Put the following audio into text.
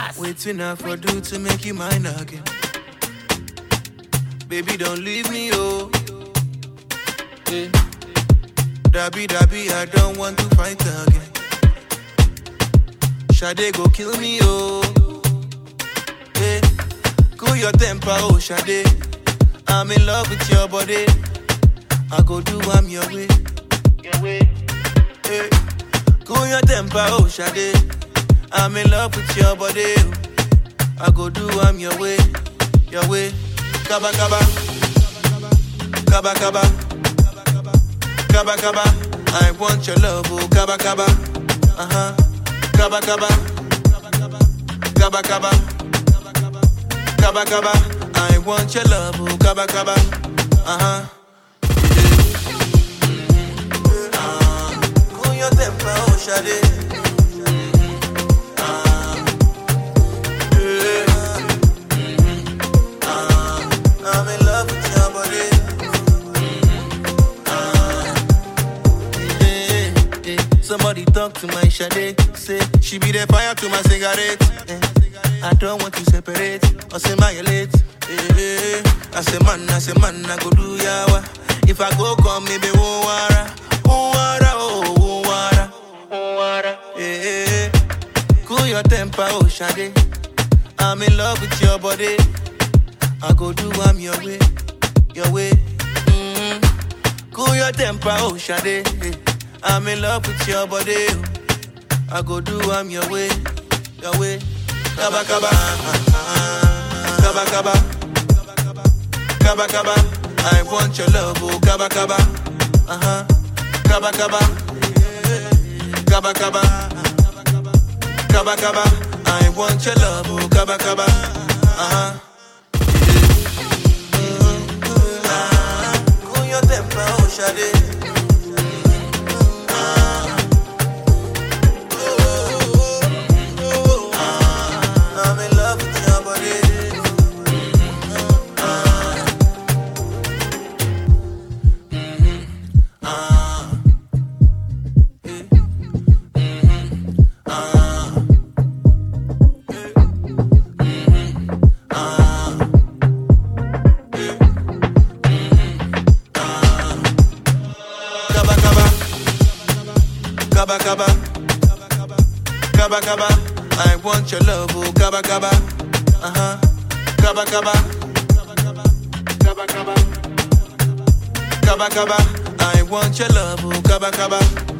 Gas. Waiting I for do to make you mine again. Baby, don't leave me, oh. Yeah. Dabby, dabby, I don't want to fight again. Shade go kill me, oh. Yeah. Cool your temper, oh, Shade. I'm in love with your body. I go do I'm your way. Your way. Yeah. Cool your temper, oh, Shade. I'm in love with your body. oh. I go do I'm your way, your way. Kaba kaba, kaba kaba, kaba kaba. I want your love, oh kaba kaba, uh huh. Kaba kaba, kaba kaba, kaba kaba. I want your love, oh kaba kaba, uh huh. Cool your temper, oh Shade. I'm in love with your body. Eh, eh. Somebody talk to my Sade. Say she be the fire to my cigarette. eh. I don't want to separate or say my late. Eh, I say man, I say man, I go do yawa. If I go come, maybe won't wara, won't wara, oh, won't wara, won't wara. Eh, eh. Cool your temper, oh Sade. I'm in love with your body. I go do I'm your way, your way. mm Cool your temper, oh Shade. I'm in love with your body. oh. I go do I'm your way, your way. Kaba kaba, kaba kaba, kaba kaba. I want your love, oh kaba kaba, uh huh. Kaba kaba, kaba kaba, kaba kaba. I want your love, oh kaba kaba, uh huh. Cool your temper, oh Shade. I'm in love with your body. Kaba kaba, kaba kaba, kaba kaba. I want your love, oh kaba kaba, uh huh. Kaba kaba, kaba kaba, kaba kaba. I want your love, oh kaba kaba,